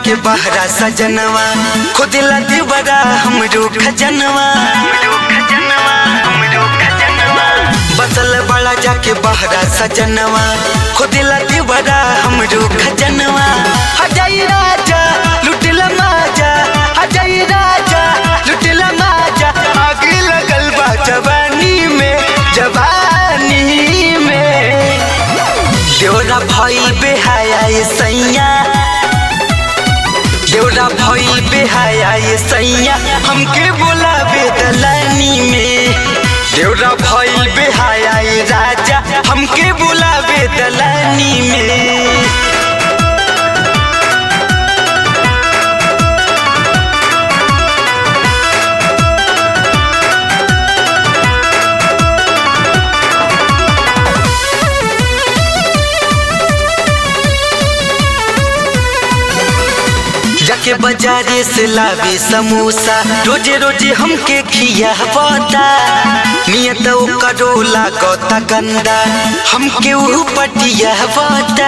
जाके बहरा सजनवा खुद लदी बड़ा हमरो खजनवा बसल बड़ा जाके बहरा सजनवा खुद लदी बड़ा हमरो खजनवा हजाई राजा लुटला माजा हजाई राजा लुटला माजा आग लगल बा जवानी में जवानी में देवरा भइल बेहाया ये सैया देवरा भइल बेहाया ये सैया हमके बोलावे दलानी में देवरा भइल बेहाया ये राजा हमके बोलावे दलानी में जाके बाजारे से लावे समोसा रोजे रोजे हमके खिया बता नियत करो लागता गंदा हमके ऊ पटिया बता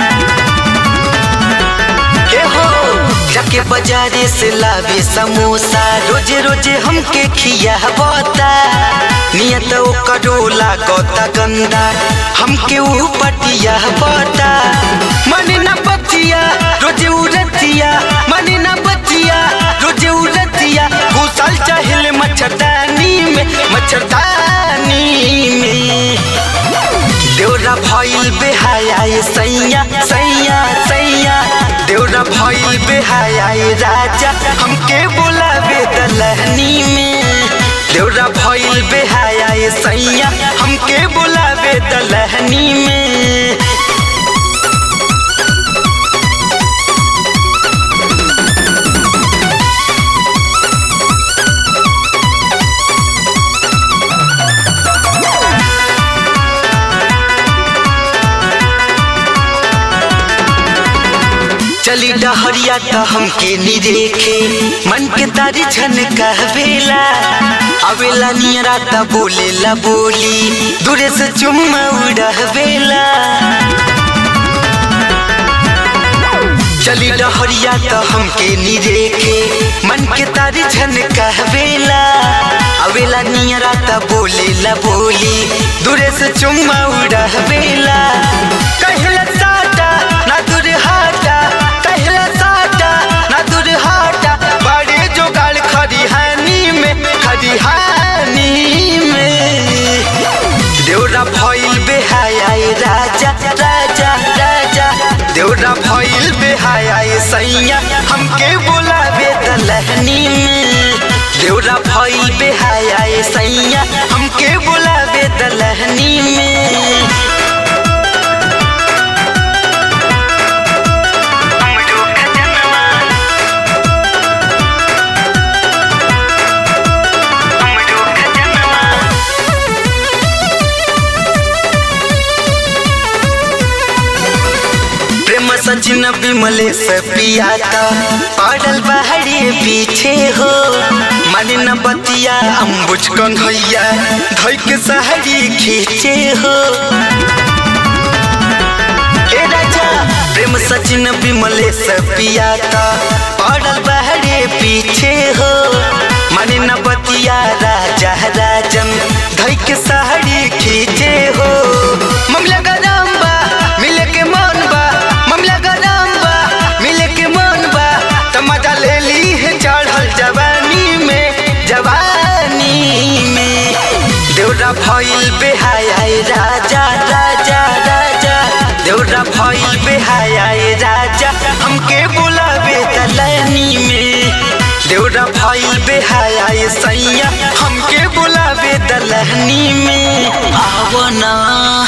हे हो जाके बाजारे से लावे समोसा रोजे रोजे हमके खिया बता नियत करो लागता गंदा हमके ऊ पटिया बता मन न बतिया रोजे उरतिया मन न बतिया रोजे उरतिया घुसल चाहल मच्छरदानी में मच्छरदानी में देवरा भइल बेहाया ये सैया सैया सैया देवरा भइल बेहाया ये राजा हमके बोलावे दलहनी में देवरा भइल बेहाया ये सैया हमके बोलावे दलहनी में चली डहरिया त हमके निरेखे मन के तारी छन कहवेला अवेला नियरा त बोलेला बोली दूरे से चुम्मा उड़हवेला चली डहरिया त हमके निरेखे मन के तारी छन कहवेला अवेला नियरा त बोलेला बोली दूरे से चुम्मा उड़हवेला कहला साटा ना दूर हाटा कहला साटा ना दूर हाटा बड़े जोगाड़ खरिहानी में खरिहानी में देवरा भइल बेहाया ये राजा राजा राजा देवरा भइल बेहाया ये सैया हमके बोलावे दलहनी में देवरा भइल बेहाया ये सैया हमके बोलावे दलहनी में प्रेम सचिन विमले से पियाता पड़ल बहरे पीछे हो मन न बतिया अम्बुज कन्हैया धोई के सहरी खींचे हो ए राजा प्रेम सचिन विमले से पियाता पड़ल बहरे पीछे हो मन न बतिया राजा राजन धोई के सहरी खींचे हो ममला गरम बा मिले के मन बा ममला गरम बा मिले के मन बा त मजा ले ली है चढ़ल जवानी में जवानी में देवरा भइल बेहाया ए राजा राजा राजा देवरा भइल बेहाया ए राजा हमके बुलावे दलनी में देवरा भइल बेहाया ए सैया हमके बुलावे दलहनी में आवना